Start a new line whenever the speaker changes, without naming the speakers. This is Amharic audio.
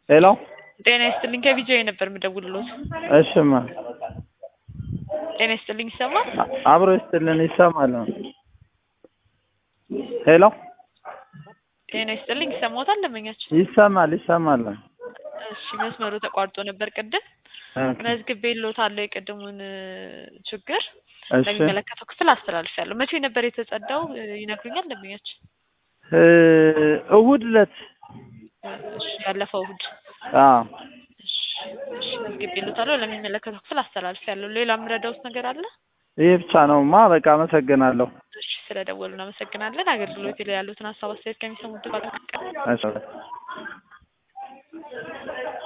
ሄሎ
ጤና ይስጥልኝ ከቢጂአይ ነበር የምደውልሎት።
እሽማ
ጤና ይስጥልኝ ይሰማል?
አብሮ ይስጥልን ይሰማል። ሄሎ
ጤና ይስጥልኝ ይሰማዎታል? ደንበኛችን
ይሰማል ይሰማል።
እሺ መስመሩ ተቋርጦ ነበር ቅድም መዝግቤልዎታለሁ የቅድሙን ችግር
እሺ
ለሚመለከተው ክፍል አስተላልፌያለሁ። መቼ ነበር የተጸዳው ይነግሩኛል ደንበኛችን?
እ እሑድ ዕለት
እሺ ያለፈው እሑድ
አዎ
እሺ እሺ መዝግቤልዎታለሁ ለሚመለከተው ክፍል አስተላልፌያለሁ። ሌላ የምረዳዎት ነገር አለ?
ይህ ብቻ ነውማ። በቃ አመሰግናለሁ።
እሺ ስለደወሉ እናመሰግናለን። አገልግሎት ላይ ያሉትን ሀሳብ አስተያየት ከሚሰሙት ጋር
እሺ